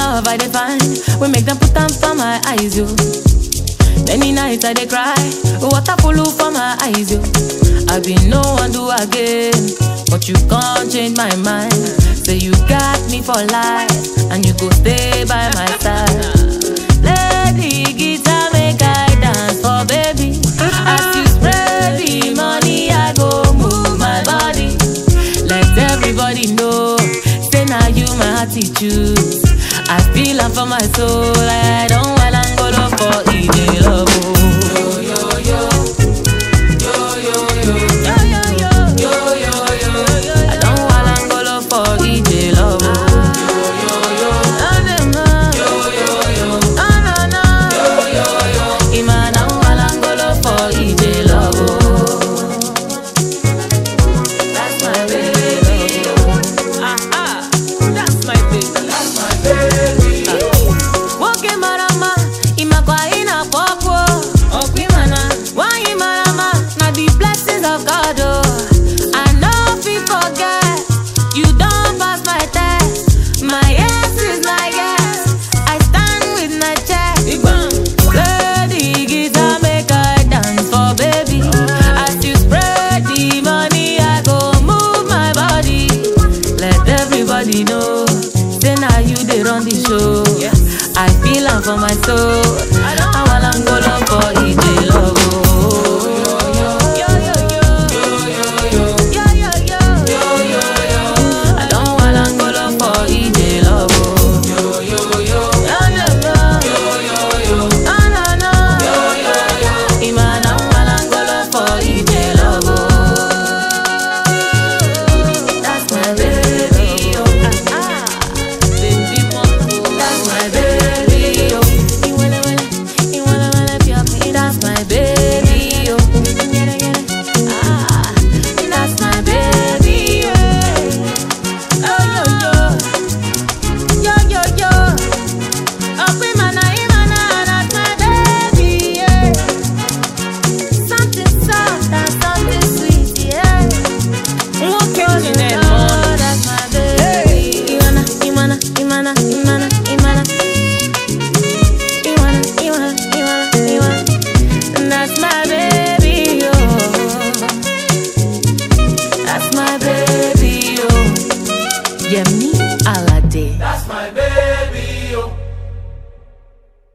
love I dey find, we make them put them for my eyes, yo. Many nights I dey cry, water full for my eyes, yo. I been no one do again, but you can't change my mind. Say you got me for life, and you go stay by my side. Lady guitar make I dance for baby. As you spread the money, I go move my body. Let everybody know, say now you my attitude. I feel am for my soul, I don't want Angola for EJ love. oh. Yo yo yo, yo yo yo, I don't want Angola for EJ love. oh. Oh, dem, ah. Ah, na, na. Ima na Angola for EJ love. oh. That's my baby. Aha, that's my baby. That's my baby. Woke marama, imakwa ina popo. Okwimana, why marama? Na the blessings of God. Oh, I know fit forget. You don't pass my test. My yes is my yes. I stand with my chest. Play the guitar, make I dance for baby. As you spread the money, I go move my body. Let everybody know, say now you they run the show. I feel am for my soul. I want Angola for